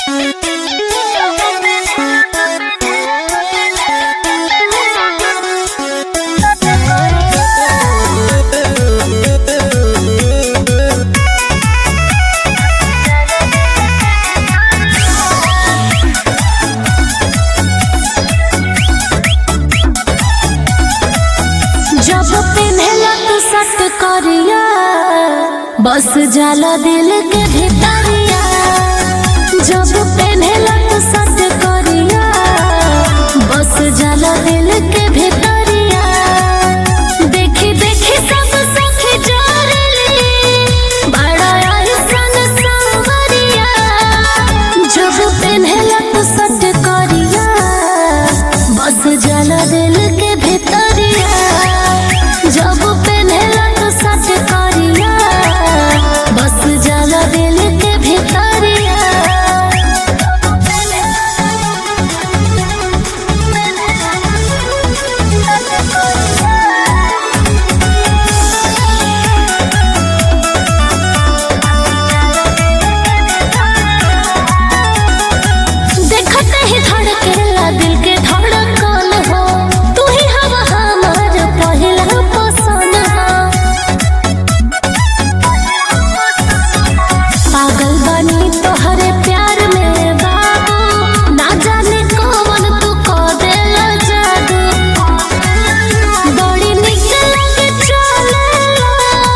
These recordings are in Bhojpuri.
बस जाला दिल के भितरिया जब पेन्हेला तो सट करिया बस जाला दिल के भितरिया देखी देखी सब सखी जोरली बड़ा आइसन सांवरिया जब पेन्हेला तो सट करिया बस जाला दिल के भितरिया जब पेन्हेला तो सट करिया बस जाला दिल के भितरिया देखते ही धड़केला दिल के धड़कन हो तू ही हवा हमार पहिला पसंद हो पागल बनी तोहरे प्यार में बाबू ना जाने कौन तू को देला जादू बड़ी निक लगे चलेला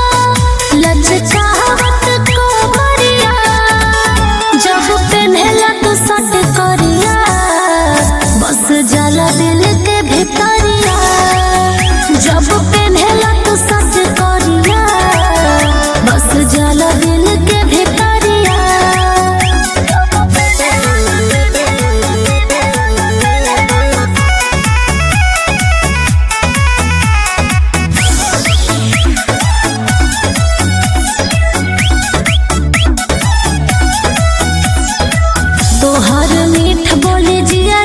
लचकावत को मरिया जब पेन्हेला तू सट करिया बस जाला दिल के भितरिया जब पेन्हेला तू सट करिया बस जाला दिल के भितरिया तोहर मीठ बोले जिया